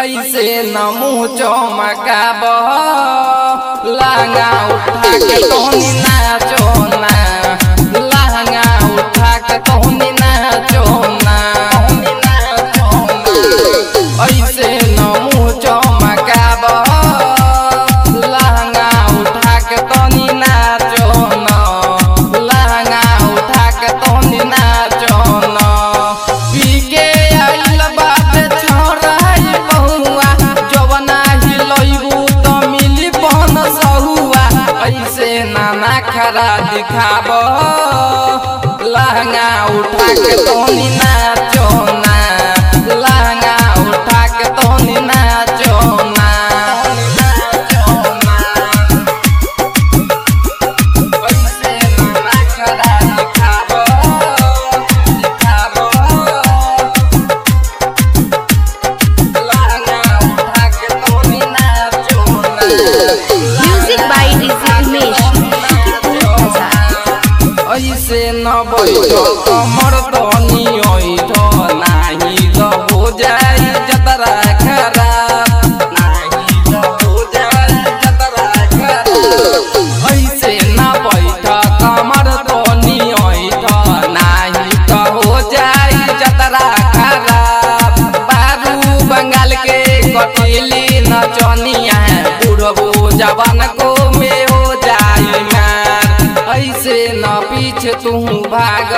ऐसे न मुँह चमकाब लहंगा उठा के तोहनी नाचो ना लहंगा उठा के तोहनी नाचो ना ऐसे न मुँह चमकाब लहंगा उठा के तोहनी नाचो ना लहंगा उठा के तोहनी नाचो ना पी के आइल बाटे छोड़ाई बहुआ जवना हिलैबू त मिली पन सहुआ ऐसे नाना खरा दिखाब लहंगा उठा के तोनी नाचो ना लहंगा उठा के तोनी नाचो ना ऐसे नाना खरा दिखाब दिखाब Music by DJ Umesh. ऐसे न बैठ कमर तनी ऐठ नाही त हो जाई जतरा खराब नाही त हो जाई जतरा खराब ऐसे न बैठ कमर तनी ऐठ नाही त हो जाई जतरा खराब बारू बंगाल के कटिली नचनिया बुढ़बो जवान को में हो जाई मार ऐसे न पीछे तू भाग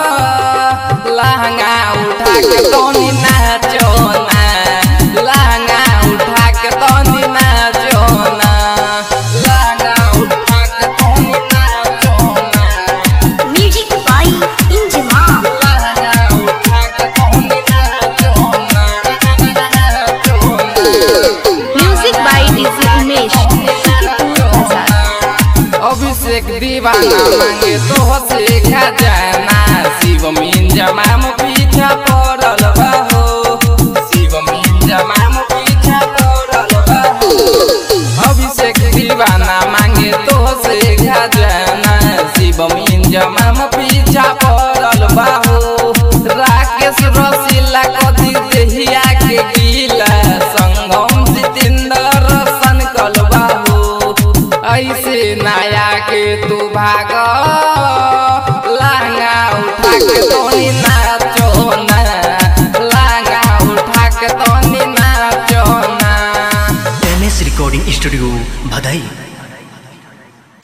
लहंगा उठा के तोनी नाचो ना लहंगा उठा के तोनी नाचो ना लहंगा उठा के तोनी नाचो ना Music by Injimam. लहंगा उठा के तोनी नाचो ना नाचो ना Music by DJ Umesh. Abhishek दीवाना मांगे तो से खजाना शिव मिंजमाम पीछा पड़ल बाहो शिव मिंजमाम पीछा पड़ल बाहो अभिषेक दीवाना मांगे तो से खजाना शिव मिंजमाम पीछा पड़ल बाहो राकेश रसीला कदी देहिया के गीला संगम जितेंद्र सन कलबाहो ऐसे नया के तू भाग लहंगा उठा के तोनी नाचो ना लहंगा उठा के तोनी नाचो ना एम एस रिकॉर्डिंग स्टूडियो भदई